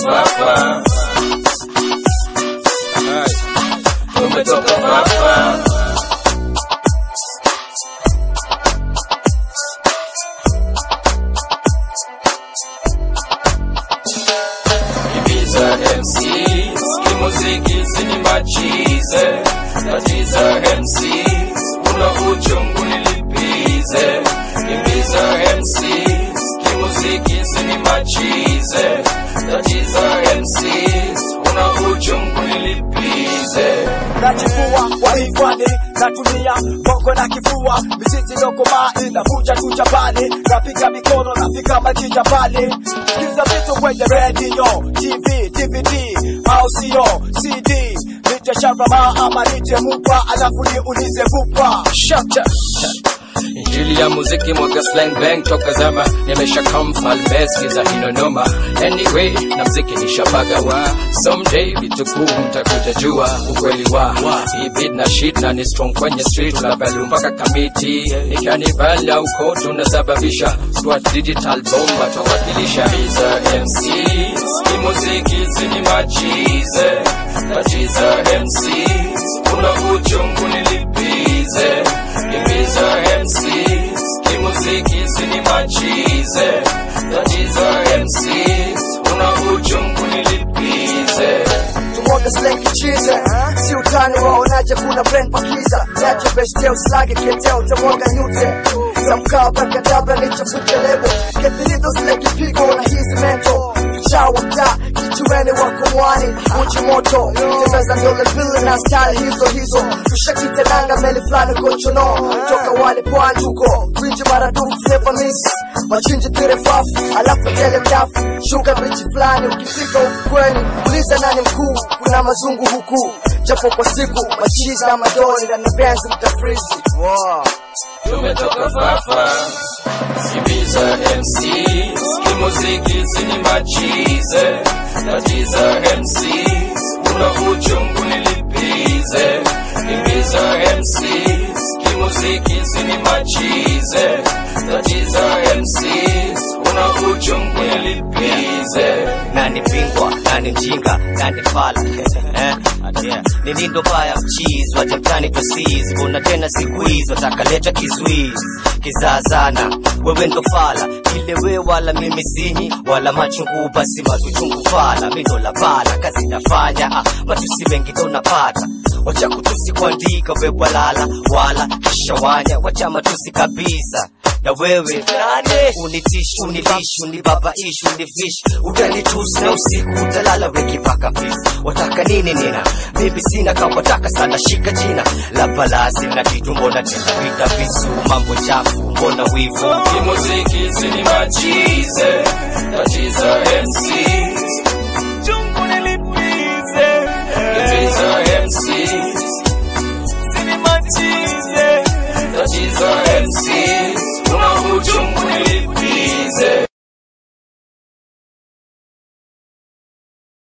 fafa tumetoka fafa Ibiza MC kimuziki sini machize tatiza MC una uchungu nilipize Ibiza MC kimuziki sini machize tatiza MC una uchungu nilipize najifua kwa hifadhi natumia bongo na kifua mizizi dokoma inavuja tu jabali napiga mikono nafika majija pale sikiza vitu kwenye redio tv dvd au sio cd nite sharama ama nite mupa alafu niulize bupa shata Injili ya muziki mwaga slang bang toka zama nimesha come falme skiza hino noma anyway na mziki nishabagawa someday vitu kuu mtakuja jua ukweli wa hii beat na shit na ni strong kwenye street unabalu mpaka kamiti ikanibala uko tunasababisha squad digital bomba tawakilisha Biza MC hii muziki sini machize tatiza MC una uchungu nilipize Ibiza MCs kimuziki sini machize tatiza MCs una uchungu nilipize tumwaga slang kichize si utani waonaje kuna brand pakiza nacho bestia uslage keteo utamwaga nyute tamkaa bakadabra nichafute lebo kethilizo zile kipigo na hizi mento vichawa mtaa kichueni wako mwani uchi moto tembeza ndole mbili na style hizo hizo tushakitenanga meli fulani kochono toka wale pwani huko gwiji maradufu never miss machinji tirefafu alafu tele mdafu shuka bichi fulani ukifika ufukweni uliza nani mkuu kuna mazungu huku japo kwa siku machizi na madoni na nibenzi mtafrizi wow. tumetoka fafa Ibiza MCs kimuziki sini machize tatiza MCs una uchungu nilipize Ibiza MCs kimuziki sini machize tatiza MCs una uchungu nilipize nani bingwa nani mjinga nani fala eh? yeah. ni lindo baya mchizi waje mtani twasizi kuna tena siku hizi watakaleta kizuizi kizaazana wewe ndo fala ile we wala mimi sinyi wala machungu basi matuchungu fala mi ndo la bala kazi nafanya ah, matusi mengi ndo napata wacha kutusi kuandika we walala wala kisha wanya wacha matusi kabisa na wewe unitishi unilishi unibabaishi unifishi utanitusi na usiku utalala wekipaka fisi wataka nini nina mimi sina kawataka sana shika jina la balazi na kitu mbona tena vita visu mambo chafu mbona wivu kimuziki sini machize